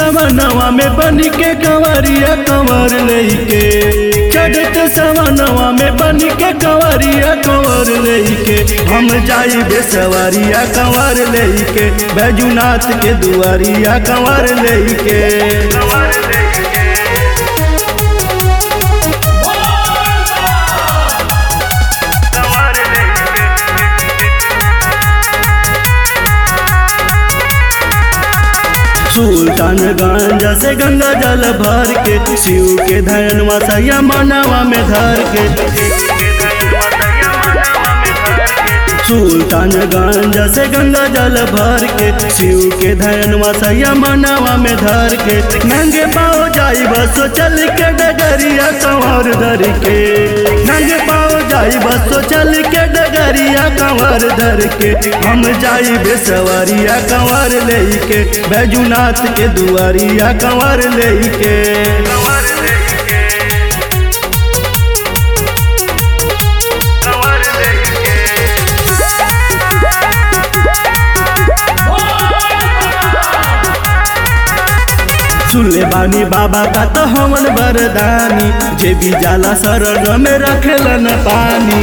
सवनवा में बन के कंवरिया कंवर लेके चढ़त सवनवा में बन के कंवरिया कंवर लेके हम जाई बेसवरिया कंवर लेके बैजुनाथ के दुआरिया कंवर लेके सुल्तानगंज से गंगा जल भर के शिव के धनवा सैया मनवा में धर के सुल्तानगंज से गंगा जल भर के शिव के धनवा सैया मनवा में धर के नंगे पाओ जाई बसो चल के डगरिया कंवर धर के नंगे पाओ जाई बसो चल के डगरिया कंवर धर के हम जाई बेसवरिया कंवर लेके बैजुनाथ के दुआरिया कंवर लेके सुनले बानी बाबा का तो हमन बरदानी जे भी जाला शरण में रखेलन पानी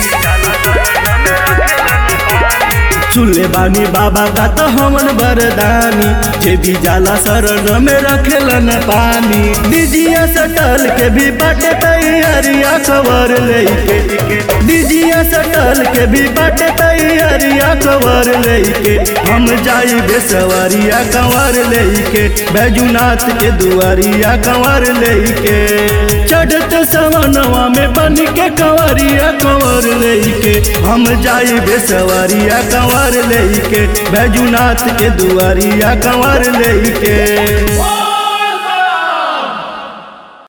सुनले बानी बाबा का तो हमन बरदानी जे भी जाला शरण में रखेलन पानी डिजिया सटल के भी बाटे तैयारिया खबर लेके डिजिया सटल के भी बाटे तैयारिया खबर लेके हम जाई बेसवरिया कंवर लेके बैजुनाथ के दुआरिया कंवर लेके चढ़त सवनवा में बन के कंवरिया कंवर लेके हम जाई बेसवरिया कंवर लेके बैजुनाथ के दुआरिया कंवर लेके